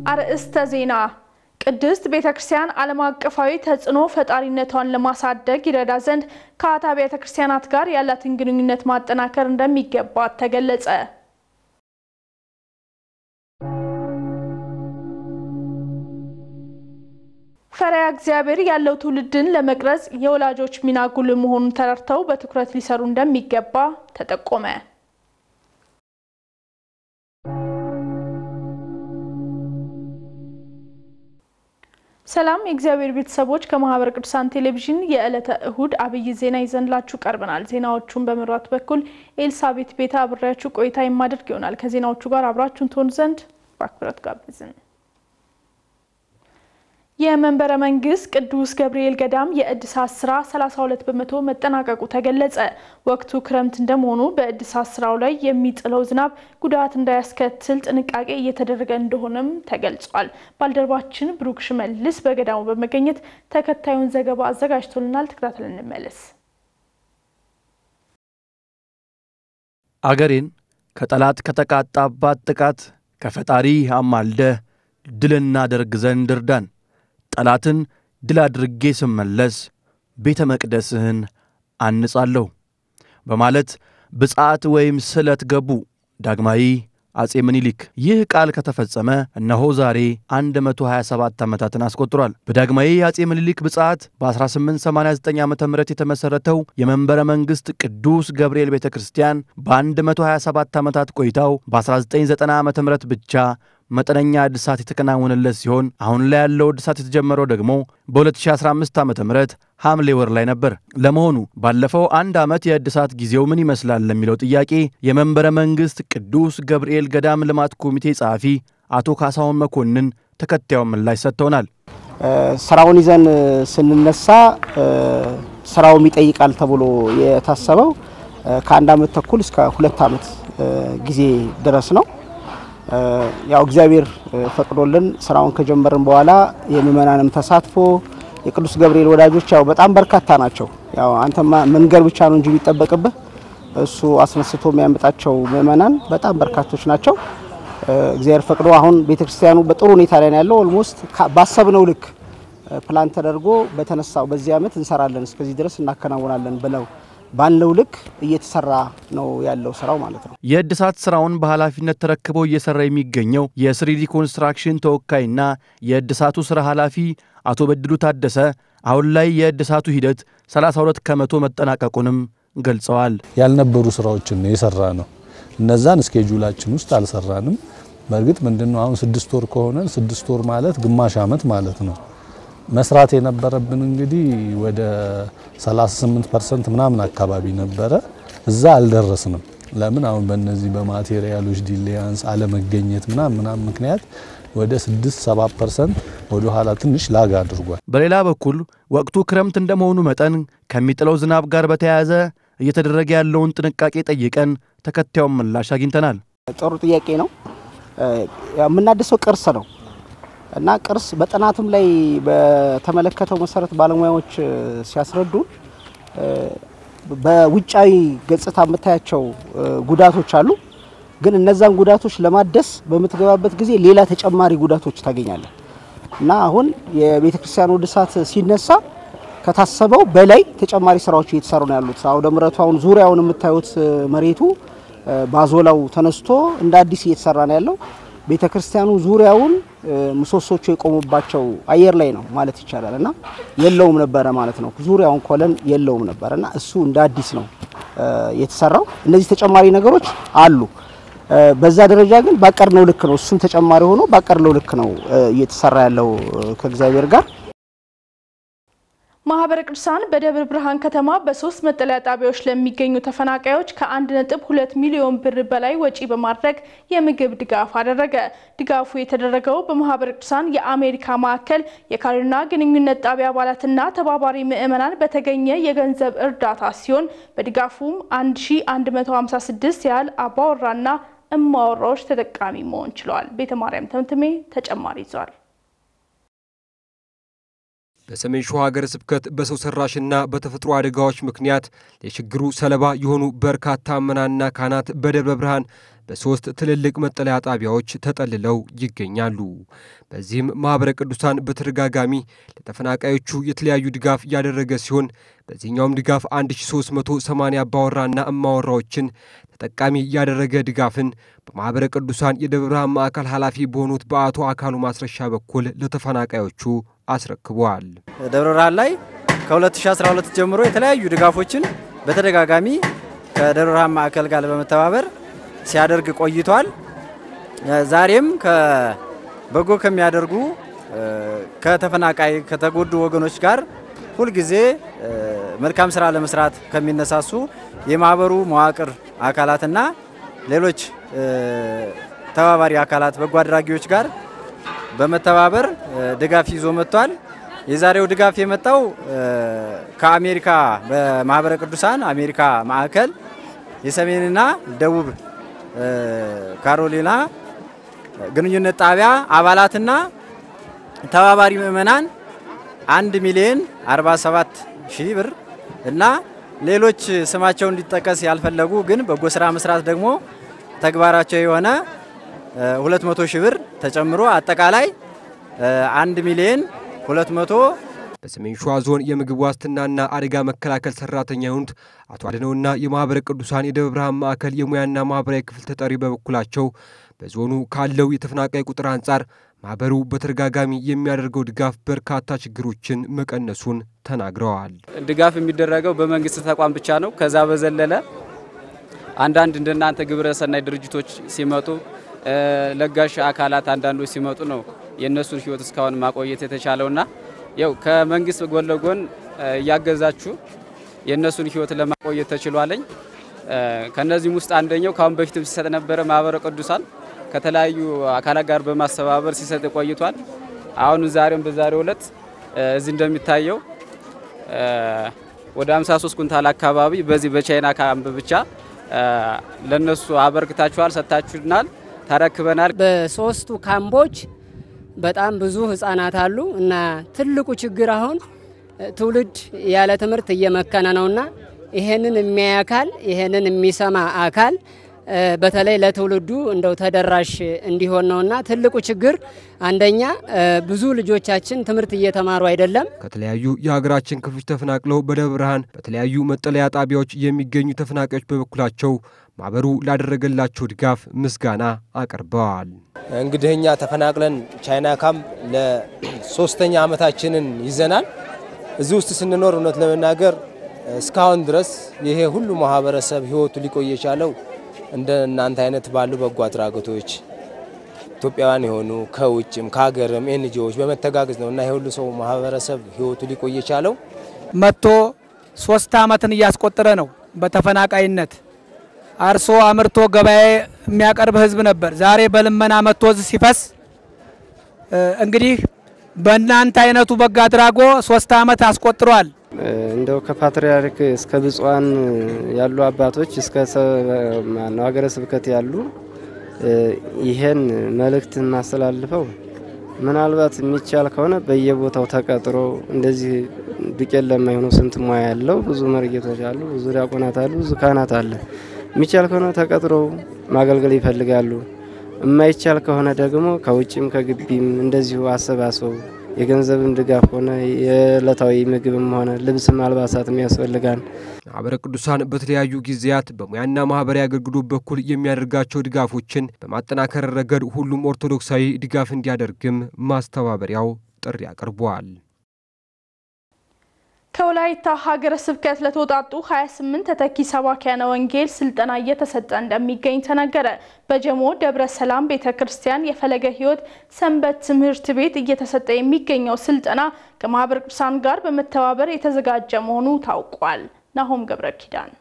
አርእስተ ዜና ቅድስት ቤተ ክርስቲያን ዓለም አቀፋዊ ተጽዕኖ ፈጣሪነቷን ለማሳደግ ይረዳ ዘንድ ከአታ ቤተ ክርስቲያናት ጋር ያላትን ግንኙነት ማጠናከር እንደሚገባት ተገለጸ። ፈሪሃ እግዚአብሔር ያለው ትውልድን ለመቅረጽ የወላጆች ሚና ጉልህ መሆኑን ተረድተው በትኩረት ሊሰሩ እንደሚገባ ተጠቆመ። ሰላም የእግዚአብሔር ቤተሰቦች፣ ከማህበረ ቅዱሳን ቴሌቪዥን የዕለተ እሁድ አብይ ዜና ይዘንላችሁ ቀርበናል። ዜናዎቹን በመምራት በኩል ኤልሳቤት ቤታ አብሬያችሁ ቆይታ የማደርግ ይሆናል። ከዜናዎቹ ጋር አብራችሁን ትሆኑ ዘንድ በአክብሮት ጋብዝን። የመንበረ መንግስት ቅዱስ ገብርኤል ገዳም የእድሳት ስራ 32 በመቶ መጠናቀቁ ተገለጸ። ወቅቱ ክረምት እንደመሆኑ በእድሳት ስራው ላይ የሚጥለው ዝናብ ጉዳት እንዳያስከትል ጥንቃቄ እየተደረገ እንደሆነም ተገልጿል። ባልደረባችን ብሩክ ሽመልስ በገዳሙ በመገኘት ተከታዩን ዘገባ አዘጋጅቶልናል። ተከታተል እንመለስ። አገሬን ከጠላት ከተቃጣባት ጥቃት ከፈጣሪ አማልደህ ድል እናደርግ ዘንድ እርዳን ጠላትን ድል አድርጌ ስመለስ ቤተ መቅደስህን አንጻለሁ በማለት ብፅዓት ወይም ስለት ገቡ ዳግማዊ አጼ ምኒልክ። ይህ ቃል ከተፈጸመ እነሆ ዛሬ 127 ዓመታትን አስቆጥሯል። በዳግማዊ አጼ ምኒልክ ብፅዓት በ1889 ዓ ም የተመሠረተው የመንበረ መንግሥት ቅዱስ ገብርኤል ቤተ ክርስቲያን በ127 ዓመታት ቆይታው በ1990 ዓ ም ብቻ መጠነኛ እድሳት የተከናወነለት ሲሆን አሁን ላይ ያለው እድሳት የተጀመረው ደግሞ በ2015 ዓ ም ሐምሌ ወር ላይ ነበር። ለመሆኑ ባለፈው አንድ ዓመት የእድሳት ጊዜው ምን ይመስላል ለሚለው ጥያቄ የመንበረ መንግሥት ቅዱስ ገብርኤል ገዳም ልማት ኮሚቴ ጸሐፊ አቶ ካሳሁን መኮንን ተከታዩን ምላሽ ሰጥተውናል። ስራውን ይዘን ስንነሳ ስራውም ይጠይቃል ተብሎ የታሰበው ከአንድ ዓመት ተኩል እስከ ሁለት ዓመት ጊዜ ድረስ ነው። ያው እግዚአብሔር ፈቅዶልን ስራውን ከጀመርን በኋላ የምእመናንም ተሳትፎ የቅዱስ ገብርኤል ወዳጆች ያው በጣም በርካታ ናቸው። ያው አንተማ መንገር ብቻ ነው እንጂ የሚጠበቅብህ እሱ አስነስቶ የሚያመጣቸው ምእመናን በጣም በርካቶች ናቸው። እግዚአብሔር ፈቅዶ አሁን ቤተክርስቲያኑ በጥሩ ሁኔታ ላይ ነው ያለው። ኦልሞስት ባሰብነው ልክ ፕላን ተደርጎ በተነሳው በዚህ ዓመት እንሰራለን እስከዚህ ድረስ እናከናውናለን ብለው ባለው ልክ እየተሰራ ነው ያለው ስራው ማለት ነው። የእድሳት ስራውን በኃላፊነት ተረክበው እየሰራ የሚገኘው የስሪዲ ኮንስትራክሽን ተወካይና የእድሳቱ ስራ ኃላፊ አቶ በድሉ ታደሰ አሁን ላይ የእድሳቱ ሂደት 32 ከመቶ መጠናቀቁንም ገልጸዋል። ያልነበሩ ስራዎችን ነው የሰራ ነው። እነዛን እስኬጁላችን ውስጥ አልሰራንም። በእርግጥ ምንድነው አሁን ስድስት ወር ከሆነ ስድስት ወር ማለት ግማሽ ዓመት ማለት ነው። መስራት የነበረብን እንግዲህ ወደ 38 ፐርሰንት ምናምን አካባቢ ነበረ። እዛ አልደረስንም። ለምን አሁን በእነዚህ በማቴሪያሎች ዲሌያንስ አለመገኘት ምናምን ምናምን ምክንያት ወደ 6 7 ፐርሰንት ወደ ኋላ ትንሽ ላግ አድርጓል። በሌላ በኩል ወቅቱ ክረምት እንደመሆኑ መጠን ከሚጥለው ዝናብ ጋር በተያያዘ እየተደረገ ያለውን ጥንቃቄ ጠይቀን ተከታዩን ምላሽ አግኝተናል። ጥሩ ጥያቄ ነው። የምናድሰው ቅርስ ነው እና ቅርስ በጥናትም ላይ በተመለከተው መሰረት ባለሙያዎች ሲያስረዱ በውጫዊ ገጽታ የምታያቸው ጉዳቶች አሉ። ግን እነዛን ጉዳቶች ለማደስ በምትገባበት ጊዜ ሌላ ተጨማሪ ጉዳቶች ታገኛለህ እና አሁን የቤተ ክርስቲያኑ እድሳት ሲነሳ ከታሰበው በላይ ተጨማሪ ስራዎች እየተሰሩ ነው ያሉት። አውደ ምሕረቱ አሁን ዙሪያውን የምታዩት መሬቱ ባዞላው ተነስቶ እንደ አዲስ እየተሰራ ነው ያለው። ቤተ ክርስቲያኑ ዙሪያውን ምሰሶቹ የቆሙባቸው አየር ላይ ነው ማለት ይቻላል እና የለውም ነበረ ማለት ነው። ዙሪያውን ኮለን የለውም ነበረ እና እሱ እንደ አዲስ ነው የተሰራው። እነዚህ ተጨማሪ ነገሮች አሉ። በዛ ደረጃ ግን ባቀርነው ልክ ነው። እሱም ተጨማሪ ሆኖ ባቀርነው ልክ ነው እየተሰራ ያለው ከእግዚአብሔር ጋር። ማህበረ ቅዱሳን በደብረ ብርሃን ከተማ በሶስት መጠለያ ጣቢያዎች ለሚገኙ ተፈናቃዮች ከአንድ ነጥብ ሁለት ሚሊዮን ብር በላይ ወጪ በማድረግ የምግብ ድጋፍ አደረገ። ድጋፉ የተደረገው በማህበረ ቅዱሳን የአሜሪካ ማዕከል የካሪና ግንኙነት ጣቢያ አባላትና ተባባሪ ምዕመናን በተገኘ የገንዘብ እርዳታ ሲሆን በድጋፉም 1156 ያህል አባወራና እማወራዎች ተጠቃሚ መሆን ችለዋል። ቤተ ማርያም ተምትሜ ተጨማሪ ይዟል። በሰሜን ሸዋ ሀገረ ስብከት በሰው ሰራሽና በተፈጥሮ አደጋዎች ምክንያት የችግሩ ሰለባ የሆኑ በርካታ ምዕመናንና ካህናት በደብረ ብርሃን በሶስት ትልልቅ መጠለያ ጣቢያዎች ተጠልለው ይገኛሉ። በዚህም ማኅበረ ቅዱሳን በተደጋጋሚ ለተፈናቃዮቹ የተለያዩ ድጋፍ ያደረገ ሲሆን በዚህኛውም ድጋፍ 1380 አባወራና እማወራዎችን ተጠቃሚ ያደረገ ድጋፍን በማኅበረ ቅዱሳን የደብረ ብርሃን ማዕከል ኃላፊ በሆኑት በአቶ አካሉ ማስረሻ በኩል ለተፈናቃዮቹ አስረክበዋል። ደብረ ብርሃን ላይ ከ2012 ጀምሮ የተለያዩ ድጋፎችን በተደጋጋሚ ከደብረ ብርሃን ማዕከል ጋር በመተባበር ሲያደርግ ቆይቷል። ዛሬም በጎ ከሚያደርጉ ከተፈናቃይ ከተጎዱ ወገኖች ጋር ሁልጊዜ መልካም ስራ ለመስራት ከሚነሳሱ የማህበሩ መዋቅር አካላትና ሌሎች ተባባሪ አካላት በጎ አድራጊዎች ጋር በመተባበር ድጋፍ ይዞ መጥቷል። የዛሬው ድጋፍ የመጣው ከአሜሪካ በማህበረ ቅዱሳን አሜሪካ ማዕከል የሰሜንና ደቡብ ካሮሊና ግንኙነት ጣቢያ አባላትና ተባባሪ ምዕመናን አንድ ሚሊዮን 47 ሺህ ብር እና ሌሎች ስማቸው እንዲጠቀስ ያልፈለጉ ግን በጎ ስራ መስራት ደግሞ ተግባራቸው የሆነ 200 ሺህ ብር ተጨምሮ አጠቃላይ 1 ሚሊዮን 200 በሰሜን ሸዋ ዞን የምግብ ዋስትናና አደጋ መከላከል ሰራተኛ የሆኑት አቶ አድነውና የማኅበረ ቅዱሳን የደብረ ብርሃን ማዕከል የሙያና ማኅበራዊ ክፍል ተጠሪ በበኩላቸው በዞኑ ካለው የተፈናቃይ ቁጥር አንጻር ማኅበሩ በተደጋጋሚ የሚያደርገው ድጋፍ በርካታ ችግሮችን መቀነሱን ተናግረዋል። ድጋፍ የሚደረገው በመንግስት ተቋም ብቻ ነው። ከዛ በዘለለ አንዳንድ እንደናንተ ግብረ ሰናይ ድርጅቶች ሲመጡ፣ ለጋሽ አካላት አንዳንዶች ሲመጡ ነው የእነሱን ሕይወት እስካሁን ማቆየት የተቻለውና ያው ከመንግስት ጎን ለጎን እያገዛችሁ የእነሱን ሕይወት ለማቆየት ተችሏለኝ። ከነዚህም ውስጥ አንደኛው ካሁን በፊትም ሲሰጥ ነበረ ማኅበረ ቅዱሳን ከተለያዩ አካላት ጋር በማስተባበር ሲሰጥ ቆይቷል። አሁን ዛሬም በዛሬው ዕለት እዚህ እንደሚታየው ወደ 53 ኩንታል አካባቢ በዚህ በቻይና ካምፕ ብቻ ለነሱ አበርክታችኋል፣ ሰጥታችሁናል፣ ተረክበናል። በሶስቱ ካምፖች በጣም ብዙ ህጻናት አሉ እና ትልቁ ችግር አሁን ትውልድ ያለ ትምህርት እየመከነ ነውና ይሄንን የሚያይ አካል ይሄንን የሚሰማ አካል በተለይ ለትውልዱ እንደው ተደራሽ እንዲሆን ነውና ትልቁ ችግር አንደኛ ብዙ ልጆቻችን ትምህርት እየተማሩ አይደለም። ከተለያዩ የሀገራችን ክፍሎች ተፈናቅለው በደብረ ብርሃን በተለያዩ መጠለያ ጣቢያዎች የሚገኙ ተፈናቃዮች በበኩላቸው ማህበሩ ላደረገላቸው ድጋፍ ምስጋና አቅርበዋል። እንግዲህ እኛ ተፈናቅለን ቻይና ካምፕ ለሶስተኛ ዓመታችንን ይዘናል። እዚህ ውስጥ ስንኖር እውነት ለመናገር እስካሁን ድረስ ይሄ ሁሉ ማህበረሰብ ህይወቱ ሊቆይ የቻለው እንደ እናንተ አይነት ባሉ በጎ አድራጎቶች ኢትዮጵያውያን የሆኑ ከውጭም ከሀገርም ኤንጂኦዎች በመተጋገዝ ነው እና የሁሉ ሰው ማህበረሰብ ህይወቱ ሊቆይ የቻለው መጥቶ ሶስት አመትን እያስቆጠረ ነው። በተፈናቃይነት አርሶ አምርቶ ገበያ የሚያቀርብ ህዝብ ነበር። ዛሬ በልመና መጥቶ እዚህ ሲፈስ እንግዲህ በእናንተ አይነቱ በጎ አድራጎ ሶስት አመት አስቆጥሯል። እንደው ከፓትርያርክ እስከ ብፁዓን ያሉ አባቶች እስከ ማነው ሀገረ ስብከት ያሉ ይሄን መልእክት ማስተላልፈው ምናልባት የሚቻል ከሆነ በየቦታው ተቀጥሮ እንደዚህ ዱቄት ለማይሆኑ ስንት ሙያ ያለው ብዙ መርጌቶች አሉ፣ ብዙ ዲያቆናት አሉ፣ ብዙ ካህናት አለ። የሚቻል ከሆነ ተቀጥረው ማገልገል ይፈልጋሉ። የማይቻል ከሆነ ደግሞ ከውጭም ከግቢም እንደዚሁ አሰባስበው የገንዘብም ድጋፍ ሆነ የዕለታዊ ምግብም ሆነ ልብስም አልባሳትም ያስፈልጋል። ማኅበረ ቅዱሳን በተለያዩ ጊዜያት በሙያና ማኅበራዊ አገልግሎት በኩል የሚያደርጋቸው ድጋፎችን በማጠናከር ረገድ ሁሉም ኦርቶዶክሳዊ ድጋፍ እንዲያደርግም ማስተባበሪያው ጥሪ አቅርቧል። ከወላይታ ሀገረ ስብከት ለተውጣጡ 28 ተተኪ ሰባኪያነ ወንጌል ስልጠና እየተሰጠ እንደሚገኝ ተነገረ። በጀሞ ደብረ ሰላም ቤተ ክርስቲያን የፈለገ ሕይወት ሰንበት ትምህርት ቤት እየተሰጠ የሚገኘው ስልጠና ከማኅበረ ቅዱሳን ጋር በመተባበር የተዘጋጀ መሆኑ ታውቋል። ናሆም ገብረ ኪዳን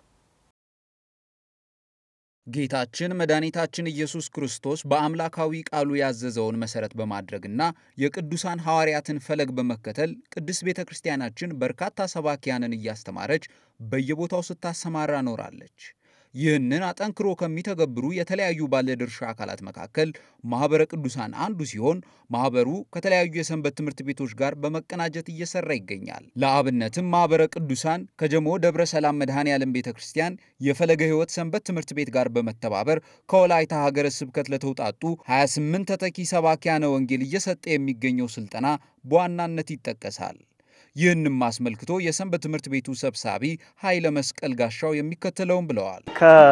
ጌታችን መድኃኒታችን ኢየሱስ ክርስቶስ በአምላካዊ ቃሉ ያዘዘውን መሰረት በማድረግና የቅዱሳን ሐዋርያትን ፈለግ በመከተል ቅድስት ቤተ ክርስቲያናችን በርካታ ሰባኪያንን እያስተማረች በየቦታው ስታሰማራ ኖራለች። ይህንን አጠንክሮ ከሚተገብሩ የተለያዩ ባለድርሻ አካላት መካከል ማህበረ ቅዱሳን አንዱ ሲሆን ማህበሩ ከተለያዩ የሰንበት ትምህርት ቤቶች ጋር በመቀናጀት እየሰራ ይገኛል። ለአብነትም ማህበረ ቅዱሳን ከጀሞ ደብረ ሰላም መድኃኔ ዓለም ቤተ ክርስቲያን የፈለገ ሕይወት ሰንበት ትምህርት ቤት ጋር በመተባበር ከወላይታ ሀገረ ስብከት ለተውጣጡ 28 ተተኪ ሰባኪያነ ወንጌል እየሰጠ የሚገኘው ስልጠና በዋናነት ይጠቀሳል። ይህንም አስመልክቶ የሰንበት ትምህርት ቤቱ ሰብሳቢ ኃይለ መስቀል ጋሻው የሚከተለውን ብለዋል።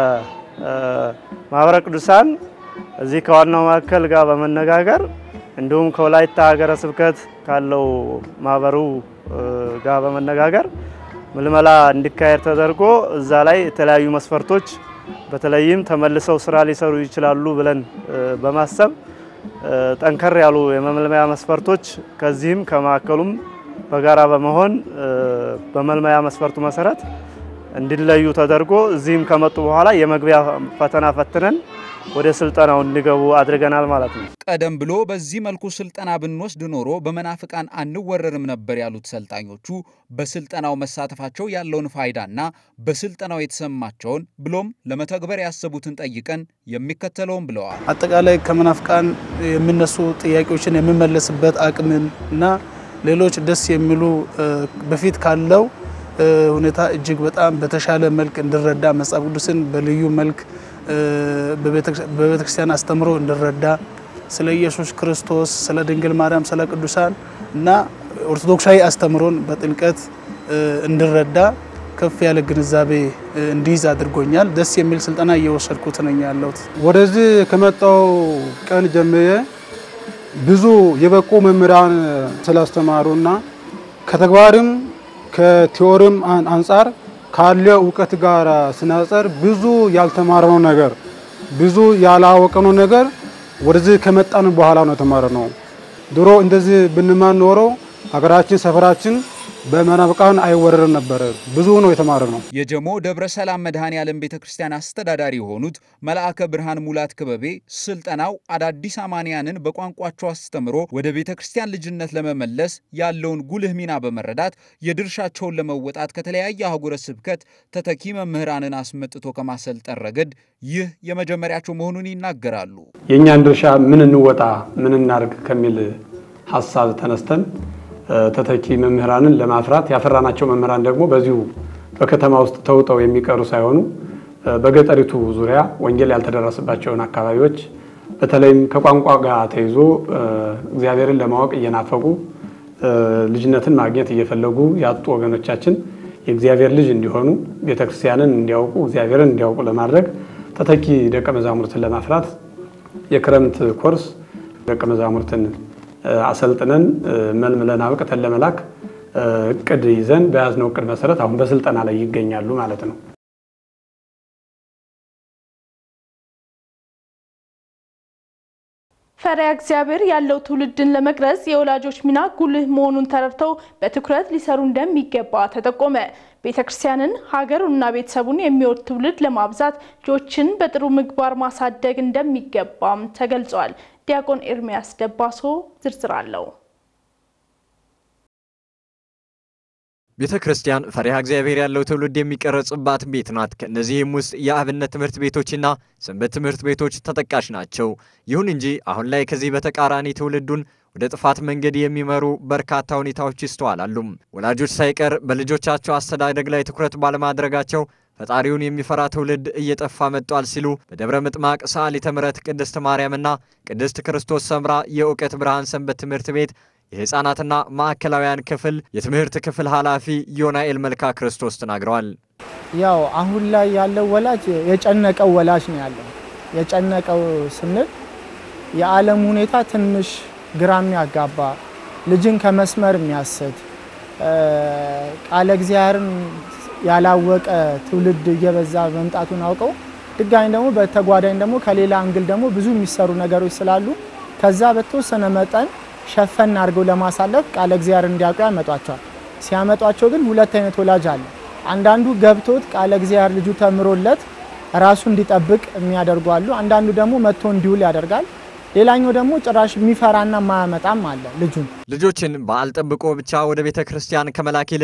ከማህበረ ቅዱሳን እዚህ ከዋናው ማዕከል ጋር በመነጋገር እንዲሁም ከወላይታ ሀገረ ስብከት ካለው ማህበሩ ጋር በመነጋገር ምልመላ እንዲካሄድ ተደርጎ እዛ ላይ የተለያዩ መስፈርቶች በተለይም ተመልሰው ስራ ሊሰሩ ይችላሉ ብለን በማሰብ ጠንከር ያሉ የመመልመያ መስፈርቶች ከዚህም ከማዕከሉም በጋራ በመሆን በመልመያ መስፈርቱ መሰረት እንዲለዩ ተደርጎ እዚህም ከመጡ በኋላ የመግቢያ ፈተና ፈትነን ወደ ስልጠናው እንዲገቡ አድርገናል ማለት ነው። ቀደም ብሎ በዚህ መልኩ ስልጠና ብንወስድ ኖሮ በመናፍቃን አንወረርም ነበር ያሉት ሰልጣኞቹ በስልጠናው መሳተፋቸው ያለውን ፋይዳና በስልጠናው የተሰማቸውን ብሎም ለመተግበር ያሰቡትን ጠይቀን የሚከተለውን ብለዋል። አጠቃላይ ከመናፍቃን የሚነሱ ጥያቄዎችን የሚመለስበት አቅምን እና ሌሎች ደስ የሚሉ በፊት ካለው ሁኔታ እጅግ በጣም በተሻለ መልክ እንድረዳ መጽሐፍ ቅዱስን በልዩ መልክ በቤተክርስቲያን አስተምሮ እንድረዳ ስለ ኢየሱስ ክርስቶስ፣ ስለ ድንግል ማርያም፣ ስለ ቅዱሳን እና ኦርቶዶክሳዊ አስተምሮን በጥልቀት እንድረዳ ከፍ ያለ ግንዛቤ እንዲይዝ አድርጎኛል። ደስ የሚል ስልጠና እየወሰድኩት ነኝ ያለሁት። ወደዚህ ከመጣው ቀን ጀምሬ ብዙ የበቁ መምህራን ስላስተማሩና ከተግባርም ከቲዎሪም አንጻር ካለ እውቀት ጋር ስናጸር ብዙ ያልተማርነው ነገር ብዙ ያላወቅነው ነገር ወደዚህ ከመጣን በኋላ ነው የተማርነው። ድሮ እንደዚህ ብንማር ኖሮ ሀገራችን፣ ሰፈራችን በመናፍቃን አይወረርም ነበረ። ብዙ ነው የተማርነው። የጀሞ ደብረ ሰላም መድኃኔ ዓለም ቤተ ክርስቲያን አስተዳዳሪ የሆኑት መልአከ ብርሃን ሙላት ክበቤ ስልጠናው አዳዲስ አማንያንን በቋንቋቸው አስተምሮ ወደ ቤተ ክርስቲያን ልጅነት ለመመለስ ያለውን ጉልህ ሚና በመረዳት የድርሻቸውን ለመወጣት ከተለያየ አህጉረ ስብከት ተተኪ መምህራንን አስመጥቶ ከማሰልጠን ረገድ ይህ የመጀመሪያቸው መሆኑን ይናገራሉ። የእኛን ድርሻ ምን እንወጣ ምን እናርግ ከሚል ሀሳብ ተነስተን ተተኪ መምህራንን ለማፍራት ያፈራናቸው መምህራን ደግሞ በዚሁ በከተማ ውስጥ ተውጠው የሚቀሩ ሳይሆኑ በገጠሪቱ ዙሪያ ወንጌል ያልተደረሰባቸውን አካባቢዎች በተለይም ከቋንቋ ጋር ተይዞ እግዚአብሔርን ለማወቅ እየናፈቁ ልጅነትን ማግኘት እየፈለጉ ያጡ ወገኖቻችን የእግዚአብሔር ልጅ እንዲሆኑ ቤተክርስቲያንን እንዲያውቁ እግዚአብሔርን እንዲያውቁ ለማድረግ ተተኪ ደቀ መዛሙርትን ለማፍራት የክረምት ኮርስ ደቀ መዛሙርትን አሰልጥነን መልምለን አብቅተን ለመላክ እቅድ ይዘን በያዝነው እቅድ መሰረት አሁን በስልጠና ላይ ይገኛሉ ማለት ነው። ፈሪሃ እግዚአብሔር ያለው ትውልድን ለመቅረጽ የወላጆች ሚና ጉልህ መሆኑን ተረድተው በትኩረት ሊሰሩ እንደሚገባ ተጠቆመ። ቤተ ክርስቲያንን ሀገሩንና ቤተሰቡን የሚወድ ትውልድ ለማብዛት ልጆችን በጥሩ ምግባር ማሳደግ እንደሚገባም ተገልጿል። ዲያቆን ኤርሚያስ ደባሶ ዝርዝር አለው። ቤተ ክርስቲያን ፈሪሃ እግዚአብሔር ያለው ትውልድ የሚቀረጽባት ቤት ናት። ከእነዚህም ውስጥ የአብነት ትምህርት ቤቶችና ሰንበት ትምህርት ቤቶች ተጠቃሽ ናቸው። ይሁን እንጂ አሁን ላይ ከዚህ በተቃራኒ ትውልዱን ወደ ጥፋት መንገድ የሚመሩ በርካታ ሁኔታዎች ይስተዋላሉ። ወላጆች ሳይቀር በልጆቻቸው አስተዳደግ ላይ ትኩረት ባለማድረጋቸው ፈጣሪውን የሚፈራ ትውልድ እየጠፋ መጥቷል ሲሉ በደብረ ምጥማቅ ሰዓሊተ ምሕረት ቅድስት ማርያምና ቅድስት ክርስቶስ ሰምራ የእውቀት ብርሃን ሰንበት ትምህርት ቤት የሕፃናትና ማዕከላውያን ክፍል የትምህርት ክፍል ኃላፊ ዮናኤል መልካ ክርስቶስ ተናግረዋል። ያው አሁን ላይ ያለው ወላጅ የጨነቀው ወላጅ ነው ያለው። የጨነቀው ስንል የዓለም ሁኔታ ትንሽ ግራ የሚያጋባ ልጅን ከመስመር የሚያስት ቃለ እግዚአብሔርን ያላወቀ ትውልድ እየበዛ መምጣቱን አውቀው ድጋሚ ደግሞ በተጓዳኝ ደግሞ ከሌላ አንግል ደግሞ ብዙ የሚሰሩ ነገሮች ስላሉ ከዛ በተወሰነ መጠን ሸፈን አድርገው ለማሳለፍ ቃለ እግዚአብሔር እንዲያውቁ ያመጧቸዋል። ሲያመጧቸው ግን ሁለት አይነት ወላጅ አለ። አንዳንዱ ገብቶት ቃለ እግዚአብሔር ልጁ ተምሮለት ራሱ እንዲጠብቅ የሚያደርጉ አሉ። አንዳንዱ ደግሞ መጥቶ እንዲውል ያደርጋል። ሌላኛው ደግሞ ጭራሽ የሚፈራና ማያመጣም አለ ልጁን ልጆችን በዓል ጠብቆ ብቻ ወደ ቤተ ክርስቲያን ከመላክ ይልቅ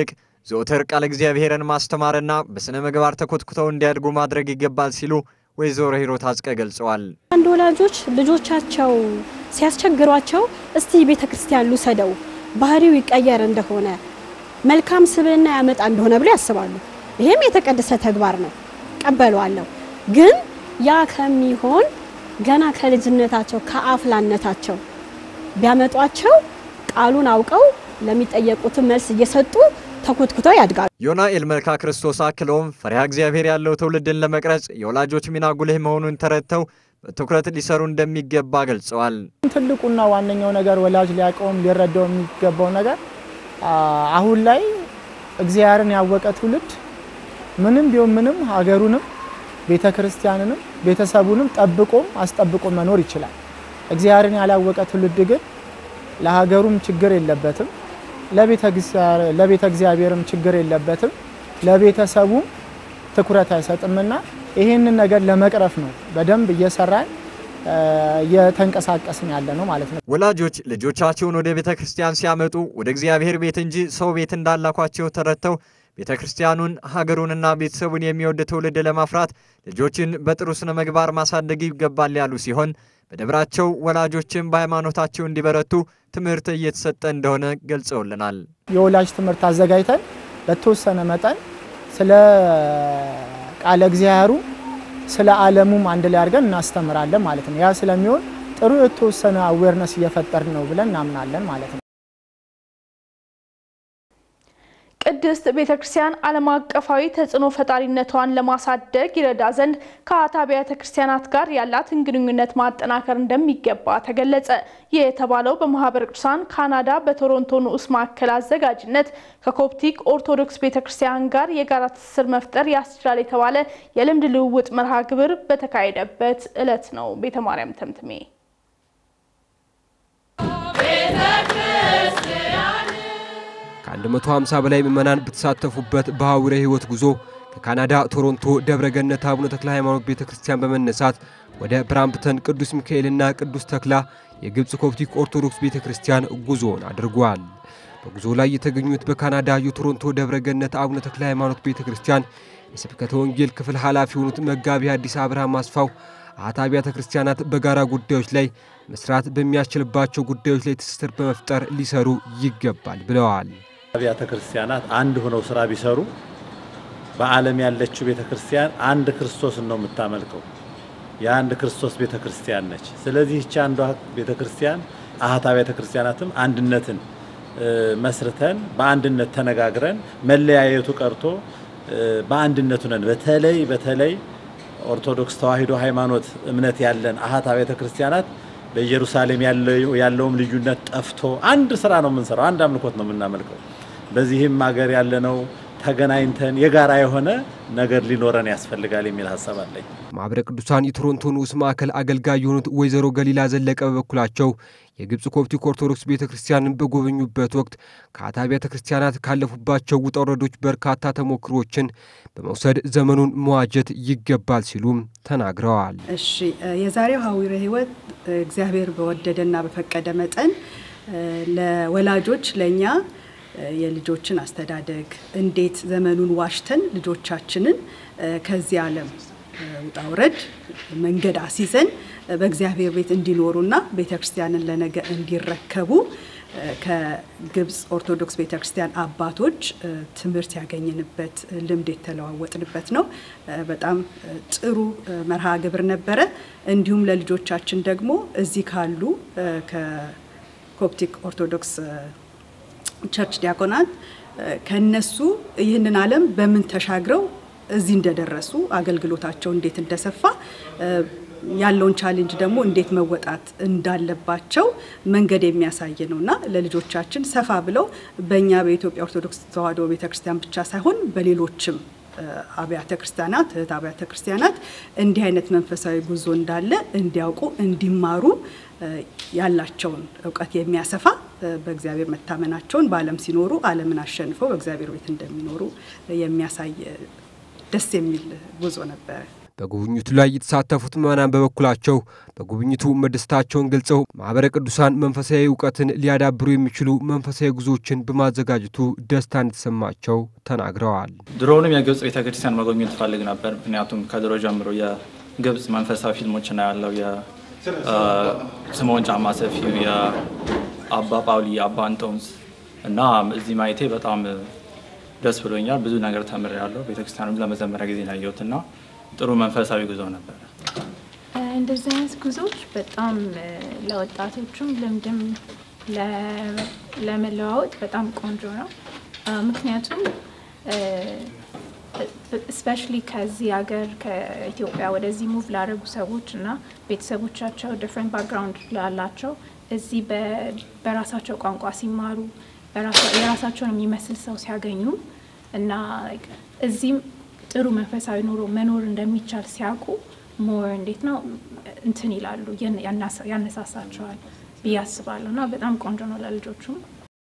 ዘወትር ቃለ እግዚአብሔርን ማስተማርና በሥነ ምግባር ተኮትኩተው እንዲያድጉ ማድረግ ይገባል ሲሉ ወይዘሮ ሂሩት አጽቀ ገልጸዋል። አንድ ወላጆች ልጆቻቸው ሲያስቸግሯቸው እስቲ ቤተ ክርስቲያን ልውሰደው ባህሪው ይቀየር እንደሆነ መልካም ስብዕና ያመጣ እንደሆነ ብለው ያስባሉ። ይሄም የተቀደሰ ተግባር ነው፣ ቀበለዋለሁ። ግን ያ ከሚሆን ገና ከልጅነታቸው ከአፍላነታቸው ቢያመጧቸው ቃሉን አውቀው ለሚጠየቁትን መልስ እየሰጡ ተኮትኩተው ያድጋሉ። ዮናኤል መልካ ክርስቶስ አክለውም ፈሪሃ እግዚአብሔር ያለው ትውልድን ለመቅረጽ የወላጆች ሚና ጉልህ መሆኑን ተረድተው በትኩረት ሊሰሩ እንደሚገባ ገልጸዋል። ትልቁና ዋነኛው ነገር ወላጅ ሊያውቀውም ሊረዳው የሚገባው ነገር አሁን ላይ እግዚአብሔርን ያወቀ ትውልድ ምንም ቢሆን ምንም ሀገሩንም ቤተ ክርስቲያንንም ቤተሰቡንም ጠብቆም አስጠብቆ መኖር ይችላል። እግዚአብሔርን ያላወቀ ትውልድ ግን ለሀገሩም ችግር የለበትም፣ ለቤተ እግዚአብሔርም ችግር የለበትም፣ ለቤተሰቡም ትኩረት አይሰጥምና ይህንን ነገር ለመቅረፍ ነው በደንብ እየሰራን እየተንቀሳቀስን ያለ ነው ማለት ነው። ወላጆች ልጆቻቸውን ወደ ቤተ ክርስቲያን ሲያመጡ ወደ እግዚአብሔር ቤት እንጂ ሰው ቤት እንዳላኳቸው ተረድተው ቤተ ክርስቲያኑን ሀገሩንና ቤተሰቡን የሚወድ ትውልድ ለማፍራት ልጆችን በጥሩ ስነ ምግባር ማሳደግ ይገባል ያሉ ሲሆን በደብራቸው ወላጆችን በሃይማኖታቸው እንዲበረቱ ትምህርት እየተሰጠ እንደሆነ ገልጸውልናል። የወላጅ ትምህርት አዘጋጅተን በተወሰነ መጠን ስለ ቃለ እግዚአብሔሩ ስለ ዓለሙም አንድ ላይ አድርገን እናስተምራለን ማለት ነው። ያ ስለሚሆን ጥሩ የተወሰነ አዌርነስ እየፈጠርን ነው ብለን እናምናለን ማለት ነው። ቅድስት ቤተ ክርስቲያን ዓለም አቀፋዊ ተጽዕኖ ፈጣሪነቷን ለማሳደግ ይረዳ ዘንድ ከአት አብያተ ክርስቲያናት ጋር ያላትን ግንኙነት ማጠናከር እንደሚገባ ተገለጸ። ይህ የተባለው በማህበረ ቅዱሳን ካናዳ በቶሮንቶ ንዑስ ማዕከል አዘጋጅነት ከኮፕቲክ ኦርቶዶክስ ቤተ ክርስቲያን ጋር የጋራ ትስስር መፍጠር ያስችላል የተባለ የልምድ ልውውጥ መርሃ ግብር በተካሄደበት ዕለት ነው። ቤተ ማርያም ተምትሜ ከ150 በላይ ምዕመናን በተሳተፉበት በሐዊረ ሕይወት ጉዞ ከካናዳ ቶሮንቶ ደብረገነት አቡነ ተክለ ሃይማኖት ቤተ ክርስቲያን በመነሳት ወደ ብራምፕተን ቅዱስ ሚካኤልና ቅዱስ ተክላ የግብፅ ኮፕቲክ ኦርቶዶክስ ቤተ ክርስቲያን ጉዞውን አድርጓል። በጉዞ ላይ የተገኙት በካናዳ የቶሮንቶ ደብረገነት አቡነ ተክለ ሃይማኖት ቤተ ክርስቲያን የስብከተ ወንጌል ክፍል ኃላፊ የሆኑት መጋቢ አዲስ አብርሃም አስፋው አት አብያተ ክርስቲያናት በጋራ ጉዳዮች ላይ መስራት በሚያስችልባቸው ጉዳዮች ላይ ትስስር በመፍጠር ሊሰሩ ይገባል ብለዋል። አብያተ ክርስቲያናት አንድ ሆነው ስራ ቢሰሩ በዓለም ያለችው ቤተ ክርስቲያን አንድ ክርስቶስን ነው የምታመልከው። የአንድ ክርስቶስ ቤተ ክርስቲያን ነች። ስለዚህ ይቺ አንዷ ቤተ ክርስቲያን አሃት አብያተ ክርስቲያናትም አንድነትን መስርተን በአንድነት ተነጋግረን መለያየቱ ቀርቶ በአንድነቱ ነን። በተለይ በተለይ ኦርቶዶክስ ተዋሕዶ ሃይማኖት እምነት ያለን አሃት አብያተ ክርስቲያናት በኢየሩሳሌም ያለውም ልዩነት ጠፍቶ አንድ ስራ ነው የምንሰራው፣ አንድ አምልኮት ነው የምናመልከው። በዚህም ሀገር ያለነው ተገናኝተን የጋራ የሆነ ነገር ሊኖረን ያስፈልጋል የሚል ሀሳብ አለኝ። ማኅበረ ቅዱሳን የቶሮንቶ ንዑስ ማዕከል አገልጋይ የሆኑት ወይዘሮ ገሊላ ዘለቀ በበኩላቸው የግብፅ ኮፕቲክ ኦርቶዶክስ ቤተ ክርስቲያንን በጎበኙበት ወቅት ከአት አብያተ ክርስቲያናት ካለፉባቸው ውጣ ውረዶች በርካታ ተሞክሮችን በመውሰድ ዘመኑን መዋጀት ይገባል ሲሉም ተናግረዋል። እሺ፣ የዛሬው ሐዊረ ሕይወት እግዚአብሔር በወደደና በፈቀደ መጠን ለወላጆች ለእኛ የልጆችን አስተዳደግ እንዴት ዘመኑን ዋሽተን ልጆቻችንን ከዚህ ዓለም ውጣ ውረድ መንገድ አስይዘን በእግዚአብሔር ቤት እንዲኖሩና ቤተ ክርስቲያንን ለነገ እንዲረከቡ ከግብፅ ኦርቶዶክስ ቤተ ክርስቲያን አባቶች ትምህርት ያገኘንበት ልምድ የተለዋወጥንበት ነው። በጣም ጥሩ መርሃ ግብር ነበረ። እንዲሁም ለልጆቻችን ደግሞ እዚህ ካሉ ከኮፕቲክ ኦርቶዶክስ ቸርች ዲያቆናት ከነሱ ይህንን ዓለም በምን ተሻግረው እዚህ እንደደረሱ አገልግሎታቸው እንዴት እንደሰፋ ያለውን ቻሌንጅ ደግሞ እንዴት መወጣት እንዳለባቸው መንገድ የሚያሳይ ነው እና ለልጆቻችን ሰፋ ብለው በእኛ በኢትዮጵያ ኦርቶዶክስ ተዋሕዶ ቤተክርስቲያን ብቻ ሳይሆን በሌሎችም አብያተ ክርስቲያናት እህት አብያተ ክርስቲያናት እንዲህ አይነት መንፈሳዊ ጉዞ እንዳለ እንዲያውቁ እንዲማሩ ያላቸውን እውቀት የሚያሰፋ በእግዚአብሔር መታመናቸውን በዓለም ሲኖሩ ዓለምን አሸንፈው በእግዚአብሔር ቤት እንደሚኖሩ የሚያሳይ ደስ የሚል ጉዞ ነበረ። በጉብኝቱ ላይ የተሳተፉት ምዕመናን በበኩላቸው በጉብኝቱ መደሰታቸውን ገልጸው ማኅበረ ቅዱሳን መንፈሳዊ እውቀትን ሊያዳብሩ የሚችሉ መንፈሳዊ ጉዞዎችን በማዘጋጀቱ ደስታ እንደተሰማቸው ተናግረዋል። ድሮውንም የግብጽ ቤተክርስቲያን መጎብኘት ፈልግ ነበር። ምክንያቱም ከድሮ ጀምሮ የግብጽ መንፈሳዊ ፊልሞች ና ያለው የስምዖን ጫማ ሰፊው፣ የአባ ጳውሊ፣ የአባ እንጦንስ እና እዚህ ማየቴ በጣም ደስ ብሎኛል። ብዙ ነገር ተምሬያለሁ። ቤተክርስቲያኑም ለመጀመሪያ ጊዜ ነው ያየሁት እና ጥሩ መንፈሳዊ ጉዞ ነበር። እንደዚህ አይነት ጉዞዎች በጣም ለወጣቶቹም ልምድም ለመለዋወጥ በጣም ቆንጆ ነው። ምክንያቱም ስፔሻሊ ከዚህ ሀገር ከኢትዮጵያ ወደዚህ ሙቭ ላደረጉ ሰዎች እና ቤተሰቦቻቸው ዲፍረንት ባክግራውንድ ላላቸው እዚህ በራሳቸው ቋንቋ ሲማሩ የራሳቸውን የሚመስል ሰው ሲያገኙ እና እዚህም ጥሩ መንፈሳዊ ኑሮ መኖር እንደሚቻል ሲያውቁ ሞር እንዴት ነው እንትን ይላሉ ያነሳሳቸዋል ብዬ አስባለሁ እና በጣም ቆንጆ ነው ለልጆቹም።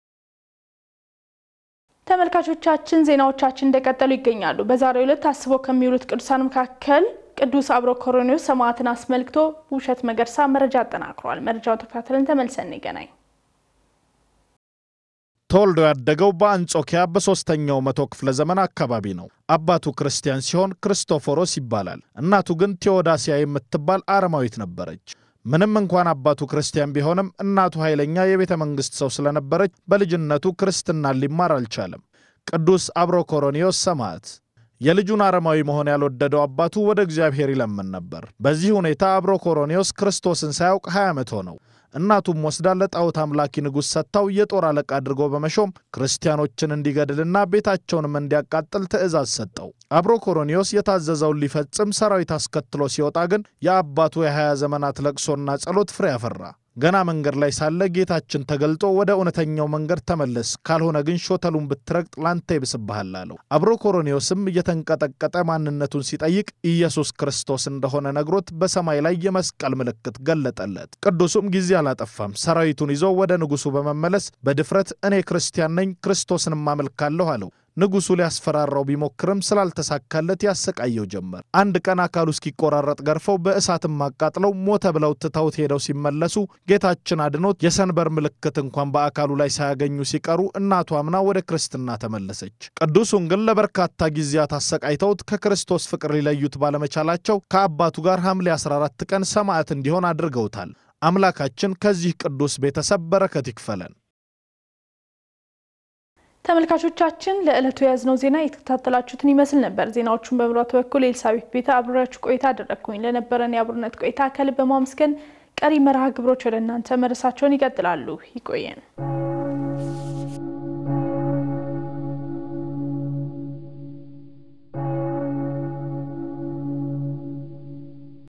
ተመልካቾቻችን ዜናዎቻችን እንደቀጠሉ ይገኛሉ። በዛሬው ዕለት ታስበው ከሚውሉት ቅዱሳን መካከል ቅዱስ አብሮኮሮኒዎስ ሰማዕትን አስመልክቶ ውብሸት መገርሳ መረጃ አጠናክሯል። መረጃውን ተከታትለን ተመልሰን እንገናኝ። ተወልዶ ያደገው በአንጾኪያ በሦስተኛው መቶ ክፍለ ዘመን አካባቢ ነው። አባቱ ክርስቲያን ሲሆን ክርስቶፎሮስ ይባላል። እናቱ ግን ቴዎዳሲያ የምትባል አረማዊት ነበረች። ምንም እንኳን አባቱ ክርስቲያን ቢሆንም እናቱ ኃይለኛ የቤተ መንግሥት ሰው ስለነበረች በልጅነቱ ክርስትናን ሊማር አልቻለም። ቅዱስ አብሮኮሮኒዎስ ሰማዕት የልጁን አረማዊ መሆን ያልወደደው አባቱ ወደ እግዚአብሔር ይለምን ነበር። በዚህ ሁኔታ አብሮኮሮኒዎስ ክርስቶስን ሳያውቅ 20 ዓመት ሆነው። እናቱም ወስዳ ለጣዖት አምላኪ ንጉሥ ሰጥታው የጦር አለቃ አድርጎ በመሾም ክርስቲያኖችን እንዲገድልና ቤታቸውንም እንዲያቃጥል ትእዛዝ ሰጠው። አብሮኮሮኒዎስ የታዘዘውን ሊፈጽም ሰራዊት አስከትሎ ሲወጣ ግን የአባቱ የሀያ ዘመናት ለቅሶና ጸሎት ፍሬ አፈራ። ገና መንገድ ላይ ሳለ ጌታችን ተገልጦ ወደ እውነተኛው መንገድ ተመለስ፣ ካልሆነ ግን ሾተሉን ብትረግጥ ላንተ ይብስብሃል አለው። አብሮኮሮኒዎስም እየተንቀጠቀጠ ማንነቱን ሲጠይቅ ኢየሱስ ክርስቶስ እንደሆነ ነግሮት በሰማይ ላይ የመስቀል ምልክት ገለጠለት። ቅዱሱም ጊዜ አላጠፋም። ሰራዊቱን ይዞ ወደ ንጉሡ በመመለስ በድፍረት እኔ ክርስቲያን ነኝ፣ ክርስቶስንም አመልካለሁ አለው። ንጉሡ ሊያስፈራራው ቢሞክርም ስላልተሳካለት ያሰቃየው ጀመር። አንድ ቀን አካሉ እስኪቆራረጥ ገርፈው በእሳትም አቃጥለው ሞተ ብለው ትተውት ሄደው ሲመለሱ ጌታችን አድኖት የሰንበር ምልክት እንኳን በአካሉ ላይ ሳያገኙ ሲቀሩ እናቱ አምና ወደ ክርስትና ተመለሰች። ቅዱሱን ግን ለበርካታ ጊዜያት አሰቃይተውት ከክርስቶስ ፍቅር ሊለዩት ባለመቻላቸው ከአባቱ ጋር ሐምሌ 14 ቀን ሰማዕት እንዲሆን አድርገውታል። አምላካችን ከዚህ ቅዱስ ቤተሰብ በረከት ይክፈለን። ተመልካቾቻችን ለዕለቱ የያዝነው ዜና የተከታተላችሁትን ይመስል ነበር። ዜናዎቹን በመምራት በኩል ኤልሳቤት ቤተ አብሬያችሁ ቆይታ አደረግኩኝ። ለነበረን የአብሮነት ቆይታ ከልብ በማመስገን ቀሪ መርሃ ግብሮች ወደ እናንተ መድረሳቸውን ይቀጥላሉ። ይቆየን።